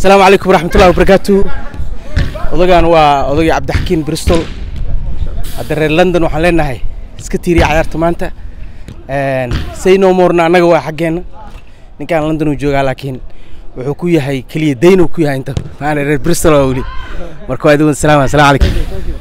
asalaamu calaykum waraxmatullahi wabarakaatu odagaan waa odagii cabdixakiin bristol hadda reer london waxaan leenahay iska tiiriya cayaarta maanta say no morna annaga waa xaggeenna ninkaan london uu joogaa laakiin wuxuu ku yahay keliya dayn uu ku yahay inta maana reer bristol waa weli marka waa idin salaam asalaam calaykum